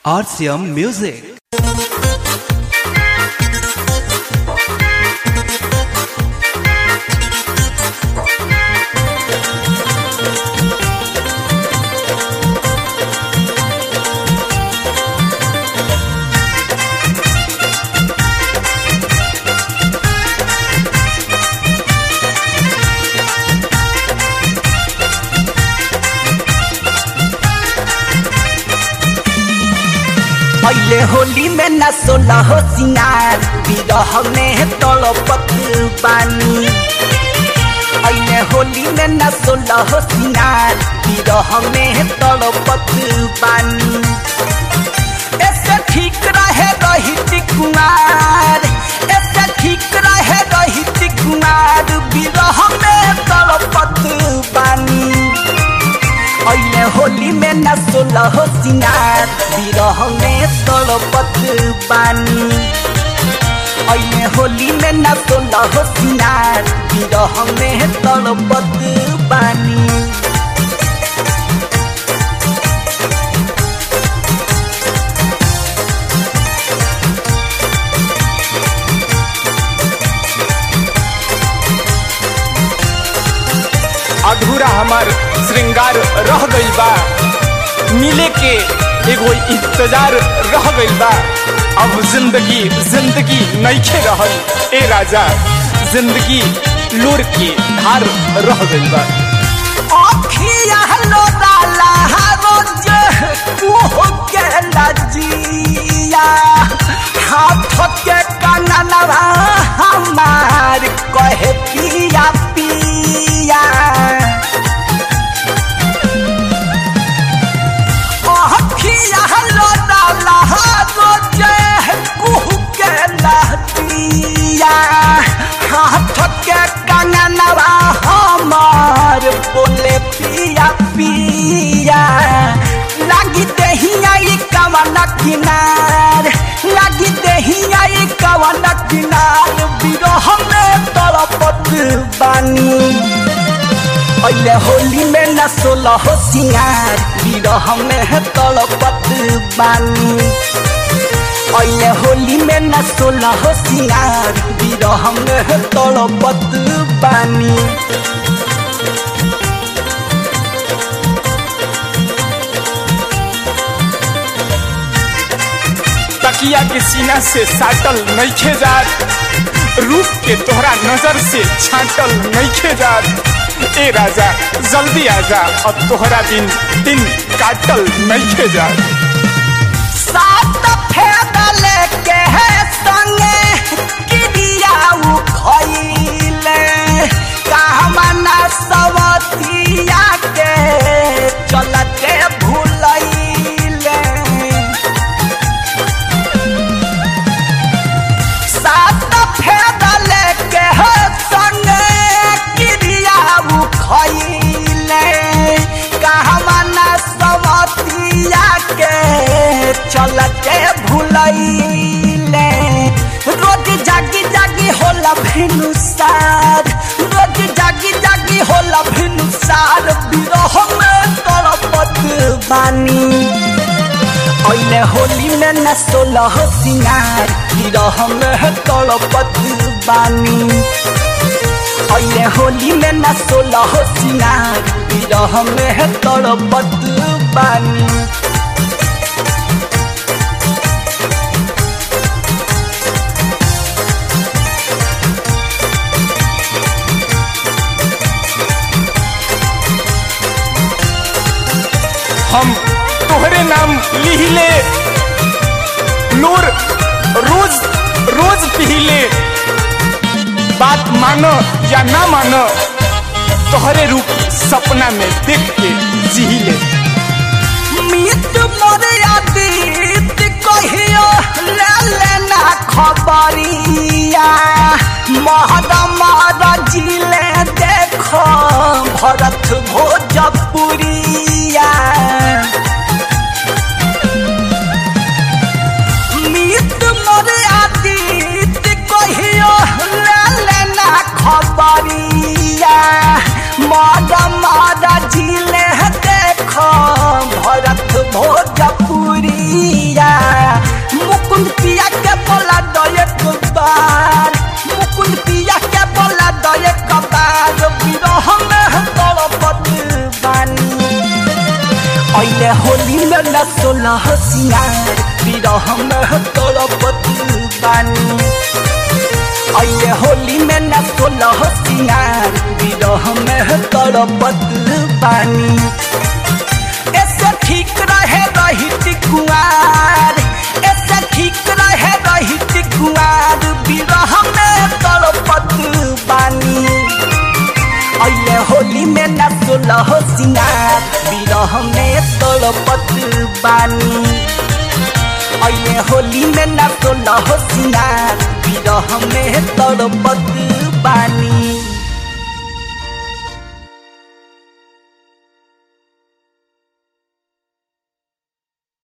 RCM Music. पहले होली में न सोलह हो सिंगार विरह में तड़पत पानी पहले होली में न सोलह हो सिंगार विरह में तड़पत पानी ऐसे ठीक रहे रही कुमार ऐसे ठीक रहे रही कुमार विरह में तड़पत पानी अहिले होली में न सोलह सिंगार विरह में तड़पत बानी अहिले होली में न सोलह सिंगार विरह में तड़पत बानी अधूरा हमार श्रृंगार रह गइल बा मिले के एगो इंतजार रह गइल बा अब जिंदगी जिंदगी नइखे रहल ए राजा जिंदगी लूर के धार रह गइल बा अखिया लोराला रोज कुह के लजिया हाथ के कननवा हमार कहे पिया पिया अखिया लोराला रोज कुह के लजिया हाथ के कननवा हमार बोले पिया पिया लागी दहिया ई कवन किनार लागी दहिया ई कवन किनार विरह में तड़पत बानी अहिले होली में न सोलह सिंगार विरह में तड़पत बानी अहिले होली में न सोलह सिंगार विरह में तड़पत बानी तकिया के सीना से साटल नइखे जात रूप के तोहरा नजर से छाटल नइखे जात ए राजा जल्दी आजा अब तोहरा दिन दिन काटल नइखे जात सात फेदले के है संगे किदिया उ खइले कामना सवतिया के चलते भूलैले सात फेदले के है संगे किदिया उ खइले कामना सवतिया के चलते भूलैले रोज जागी जागी होला भिनुसार रोज जागी जागी होला भिनुसार विरह में तड़पत बानी अहिले होली में न सोलह सिंगार विरह में तड़पत बानी अहिले होली में न सोलह सिंगार विरह में तड़पत बानी हम तोहरे नाम लिहिले नूर रोज रोज पिहिले बात मानो या ना मानो तोहरे रूप सपना में देख के जिहिले मित मोरे आदित कहियो ले लेना खबरिया महद महद जिले देखो भरत भोजपुरिया मित मोरे आदित कहियो ले लेना खबरिया मद मद जिले देखो भोजपुरिया सोलह सिंगार विरह में तड़पत बानी अये होली में न सोलह सिंगार विरह में तड़पत बानी ऐसे ठीक रहे रही कुआर ऐसे ठीक रहे रही कुआर विरह में तड़पत बानी अये होली में न सोलह सिंगार विरह में तड़पत बानी अये होली में न सोलह सिंगार विरह में तड़पत बानी